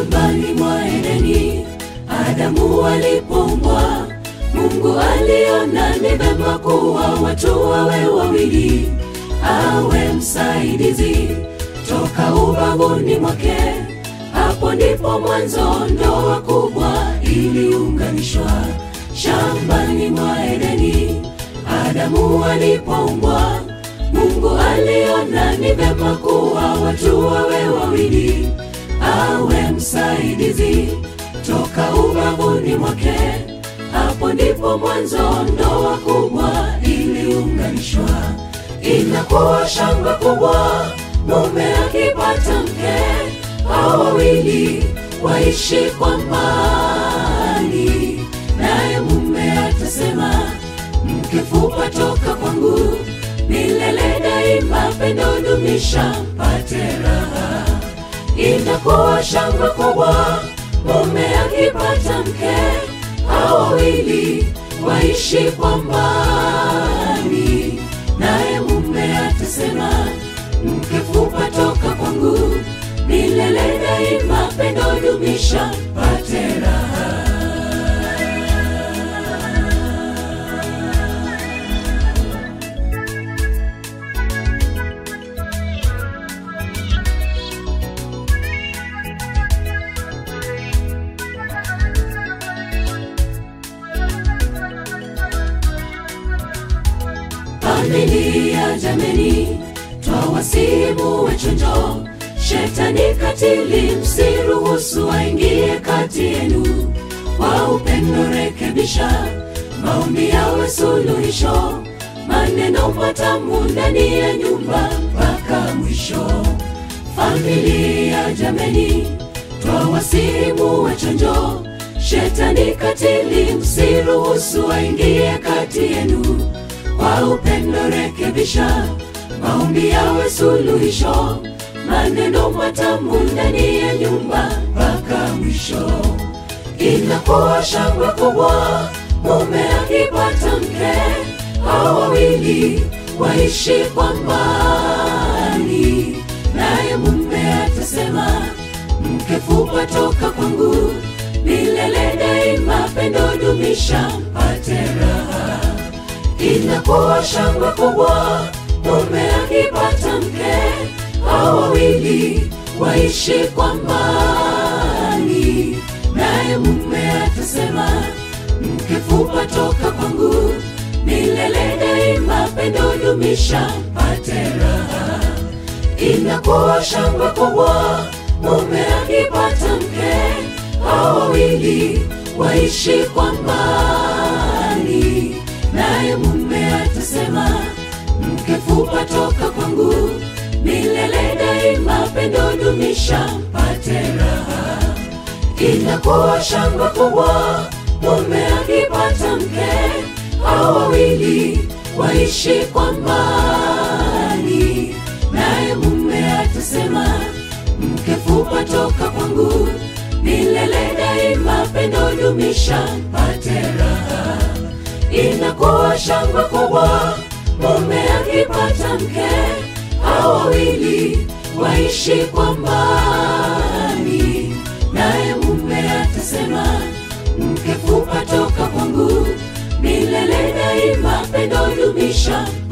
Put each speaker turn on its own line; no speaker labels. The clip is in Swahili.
Shambani mwa Edeni, Adamu alipoumbwa, Mungu aliona ni vema kuwa watu wawe wawili, awe msaidizi toka ubavuni mwake. Hapo ndipo mwanzo ndoa kubwa iliunganishwa. Shambani mwa Edeni, Adamu alipoumbwa, Mungu aliona ni vema kuwa watu wawe wawili, awe msaidizi toka ubavuni mwake. Hapo ndipo mwanzo ndoa kubwa iliunganishwa. Inakuwa shangwe kubwa mume akipata mke, hao wawili waishi kwa amani, naye mume atasema mkifupa toka kwangu milele daima, pendo dumisha mpate raha. Inakuwa shangwe kubwa mume akipata mke, hao wawili waishi kwa amani, naye mume atasema mkifupa toka kwangu milele daima, pendo dumisha mpate raha. Familia jameni, twawasimu wechonjo, shetani katili, msiruhusu aingie kati yenu. Kwa upendo rekebisha, maombi yawe suluhisho, maneno matamu ndani ya nyumba mpaka mwisho. Familia jameni, twawasimu wechonjo, shetani katili, msiruhusu aingie kati yenu kwa upendo rekebisha, maombi yawe suluhisho, maneno matamu ndani ya nyumba mpaka mwisho. Inakuwa shangwe kubwa mume akipata mke, hao wawili waishi kwa amani, naye mume atasema mkifupa toka kwangu milele daima, pendo dumisha mpate raha inakuwa shangwe kubwa mume akipata mke, hao wawili waishi kwa amani, naye mume atasema mkifupa toka kwangu milele daima, pendo dumisha mpate raha. Inakuwa shangwe kubwa mume akipata mke, hao wawili waishi kwa amani naye mume atasema mkifupa toka kwangu milele daima, pendo dumisha mpate raha. Inakuwa shangwe kubwa mume akipata mke, hao wawili waishi kwa amani, naye mume atasema mkifupa toka kwangu milele daima, pendo dumisha mpate raha inakuwa shangwe kubwa mume akipata mke, hao wawili waishi kwa amani, naye mume atasema mkifupa toka kwangu milele daima, pendo dumisha